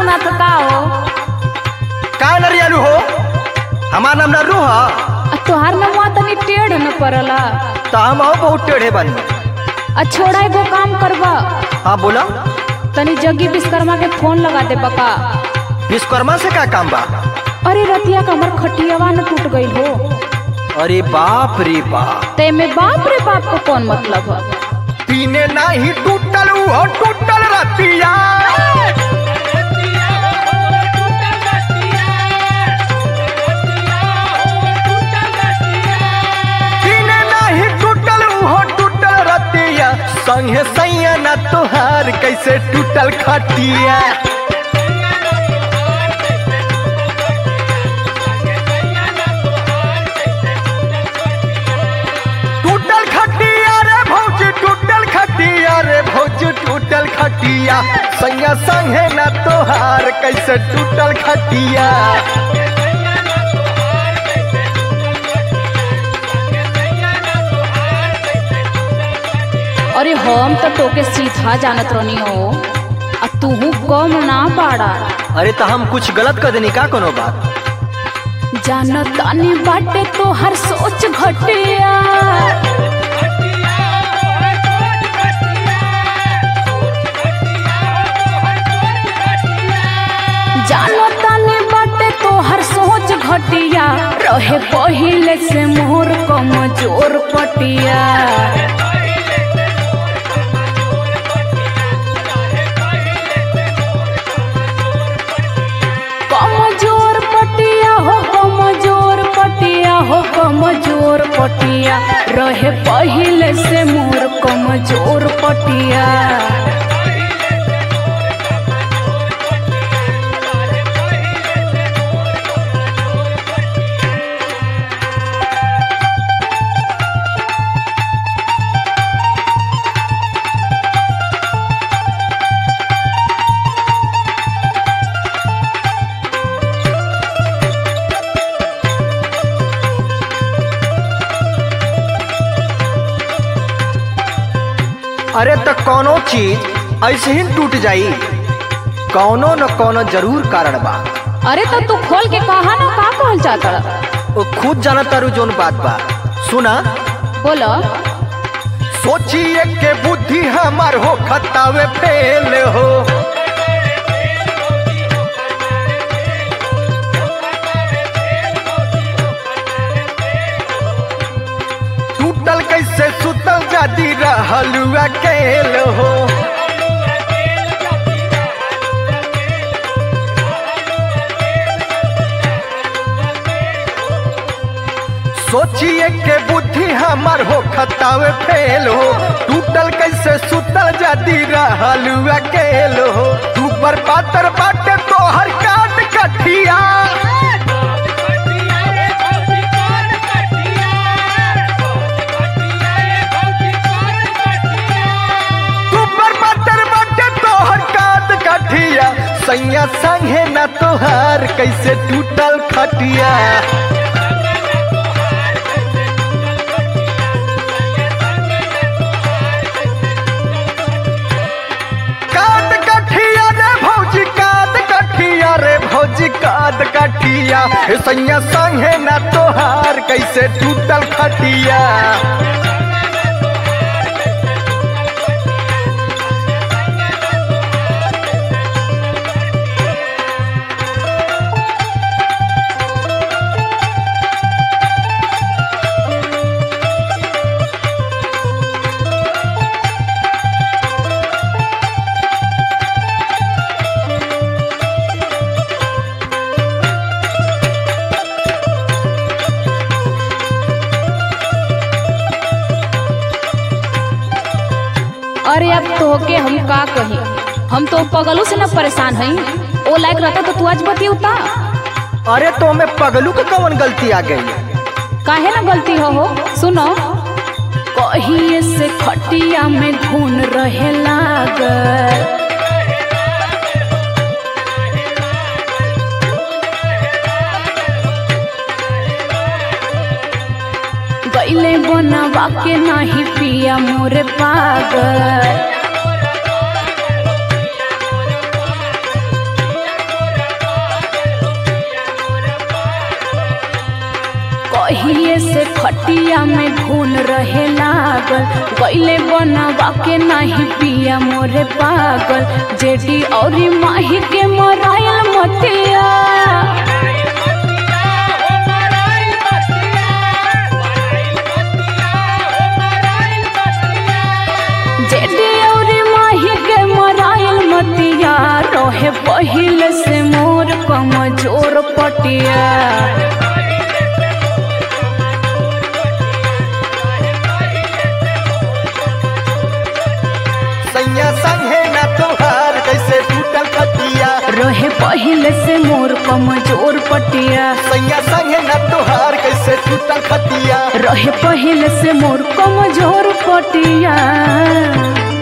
सुनात का हो का नरियालू हो हमार नाम नरू ह आ तोहार नमवा तनी टेढ़ न पड़ला तो हम हो बहुत टेढ़े बानी आ छोड़ा एगो काम करबा हाँ बोला तनी जग्गी विश्वकर्मा के फोन लगा दे बका विश्वकर्मा से का काम बा अरे रतिया का हमर खटियावा न टूट गई हो अरे बाप रे बाप ते में बाप रे बाप को कौन मतलब है पीने नाही टूटल हो टूटल रतिया पीने नाही टूटल हो टूटल रतिया संगे सैया ना तोहार कैसे टूटल खटिया टूटल खटिया रे भौजी टूटल खटिया रे भौजी टूटल खटिया सैया संगे ना तोहार कैसे टूटल खटिया अरे हम तो तोके सीधा जानत रहनी हो आ तूहू कम ना पाड़ा अरे तो हम कुछ गलत कर देनी का कोनो बात जानत तानी बाटे तो हर सोच घटिया जानत तानी बाटे तो हर सोच घटिया रहे पहिले से मोर कमजोर पटिया कमजोर पटिया हो कमजोर पटिया हो कमजोर पटिया रहे पहिले से मोर कमजोर पटिया अरे तो कोनो चीज ऐसे ही टूट जाई कौनो न कौनो जरूर कारण बा अरे तो तू खोल के कहा ना का कहल चाहता वो खुद जाना तारू जोन बात बा सुना बोलो सोचिए के बुद्धि हमार हो खतावे फेल हो टूटल कैसे सुतल जादी रहल अकेल हो सोचिए के बुद्धि हमार हो खतावे फेल हो टूटल कैसे सुतल जादी रहल अकेल हो तू पर पातर बाटे तो हर काट कठिया तू पर पातर बाटे तो हर काट कठिया सैया संगे ना तोहार कैसे टूटल खटिया काद कठिया रे भौजी काद कठिया रे भौजी काद कठिया हे सैया संगे ना तोहार कैसे टूटल खटिया अरे अब तोहके हम का कही हम तो पगलू से न परेशान हई ओ लायक रहता तो तू आज बतियुता अरे तो में पगलू के कौन गलती आ गई काहे ना गलती हो हो सुनो कहिए से खटिया में घून रहे लागल गईले बनवा के नाही पिया मोरे पागल कहिए से खटिया में घून रहे लागल गईले बनवा के नहीं पिया मोरे पागल जेडी और माही के मरायल मतिया जेडी और माही के मरायल मतिया रहे पहिले से मोर कमजोर पटिया सैया संगे ना तोहार कैसे टूटल खटिया रहे पहिले से मोर कमजोर पटिया सैया संगे ना तोहार कैसे टूटल खटिया रहे पहिले से मोर कमजोर पटिया